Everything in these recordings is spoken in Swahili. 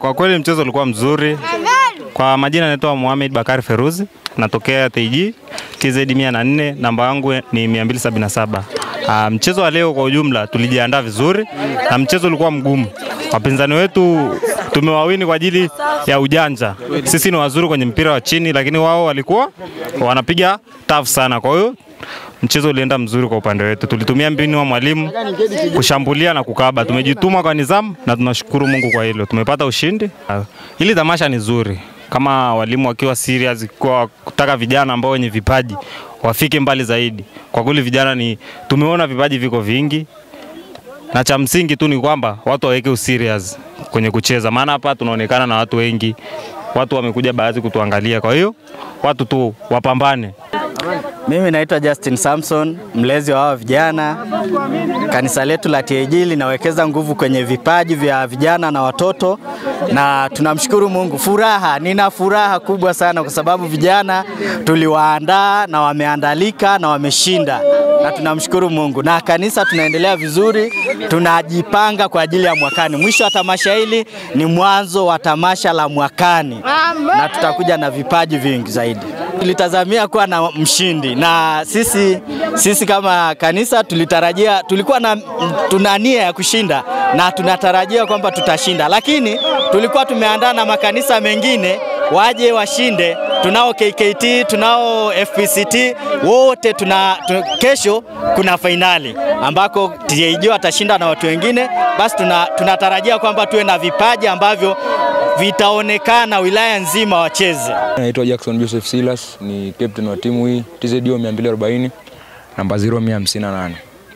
kwa kweli mchezo ulikuwa mzuri. Kwa majina naitwa Mohamed Bakari Feruzi, natokea TG TZ 104, namba yangu ni 277. Uh, mchezo wa leo kwa ujumla tulijiandaa vizuri na mchezo ulikuwa mgumu. Wapinzani wetu tumewawini kwa ajili ya ujanja. Sisi ni wazuri kwenye mpira wa chini, lakini wao walikuwa wanapiga tough sana. Kwa hiyo mchezo ulienda mzuri kwa upande wetu. Tulitumia mbinu wa mwalimu kushambulia na kukaba. Tumejituma kwa nidhamu na tunashukuru Mungu kwa hilo. Tumepata ushindi. Ah, Hili tamasha ni zuri kama walimu wakiwa serious kwa kutaka vijana ambao wenye vipaji wafike mbali zaidi. Kwa kweli vijana ni tumeona vipaji viko vingi, na cha msingi tu ni kwamba watu waweke userious kwenye kucheza, maana hapa tunaonekana na watu wengi, watu wamekuja baadhi kutuangalia. Kwa hiyo watu tu wapambane. Mimi naitwa Justin Samson, mlezi wa hawa vijana. Kanisa letu la TAG linawekeza nguvu kwenye vipaji vya vijana na watoto, na tunamshukuru Mungu. Furaha, nina furaha kubwa sana kwa sababu vijana tuliwaandaa na wameandalika na wameshinda, na tunamshukuru Mungu. Na kanisa tunaendelea vizuri, tunajipanga kwa ajili ya mwakani. Mwisho wa tamasha hili ni mwanzo wa tamasha la mwakani, na tutakuja na vipaji vingi zaidi. Tulitazamia kuwa na mshindi na sisi, sisi kama kanisa tulitarajia, tulikuwa na tuna nia ya kushinda na tunatarajia kwamba tutashinda, lakini tulikuwa tumeandaa na makanisa mengine waje washinde. Tunao KKT, tunao FPCT, wote tuna, tu, kesho kuna fainali ambako TAG watashinda na watu wengine, basi tuna, tunatarajia kwamba tuwe na vipaji ambavyo vitaonekana wilaya nzima wacheze. Naitwa Jackson Joseph Silas, ni captain wa timu hii TZO 240 namba 0158.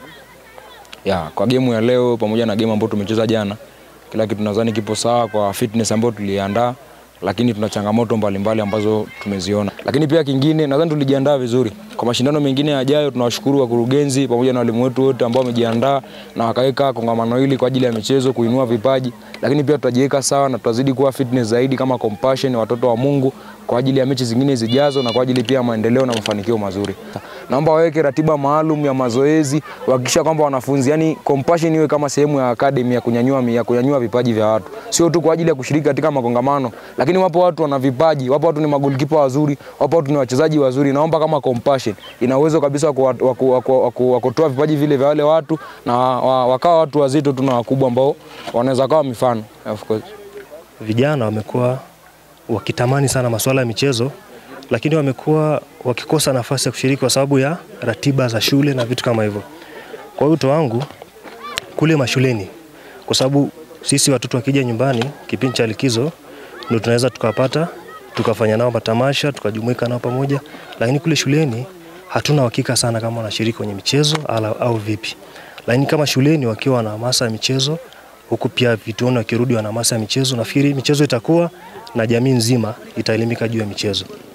Ya, kwa gemu ya leo pamoja na gemu ambayo tumecheza jana, kila kitu nadhani kipo sawa kwa fitness ambayo tuliandaa, lakini tuna changamoto mbalimbali ambazo tumeziona. Lakini pia kingine nadhani tulijiandaa vizuri. Kwa mashindano mengine yajayo tunawashukuru wakurugenzi pamoja na walimu wetu wote ambao wamejiandaa na wakaweka kongamano hili kwa ajili ya michezo kuinua vipaji, lakini pia tutajiweka sawa na tutazidi kuwa fitness zaidi kama Compassion watoto wa Mungu kwa ajili ya mechi zingine zijazo na kwa ajili pia ya maendeleo na mafanikio mazuri. Naomba waweke ratiba maalum ya mazoezi, kuhakikisha kwamba wanafunzi, yani Compassion iwe kama sehemu ya academy ya kunyanyua ya kunyanyua vipaji vya watu, sio tu kwa ajili ya kushiriki katika makongamano, lakini wapo watu wana vipaji, wapo watu ni magolikipa wazuri, wapo watu ni wachezaji wazuri. Naomba kama Compassion ina uwezo kabisa wa kuwa- wa ku- wa ku- wa ku- wa kutoa vipaji vile vya wale watu na wa- wakawa watu wazito tu na wakubwa ambao wanaweza kawa mifano of course. vijana wamekuwa wakitamani sana masuala ya michezo, lakini wamekuwa wakikosa nafasi ya kushiriki kwa sababu ya ratiba za shule na vitu kama hivyo. Kwa hiyo wito wangu kule mashuleni, kwa sababu sisi watoto wakija nyumbani kipindi cha likizo ndio tunaweza tukapata tukafanya nao matamasha tukajumuika nao pamoja, lakini kule shuleni hatuna uhakika sana kama wanashiriki kwenye michezo ala, au vipi. Lakini kama shuleni wakiwa na hamasa ya michezo huku pia vituoni wakirudi wana hamasa ya michezo, nafikiri michezo itakuwa na jamii nzima itaelimika juu ya michezo.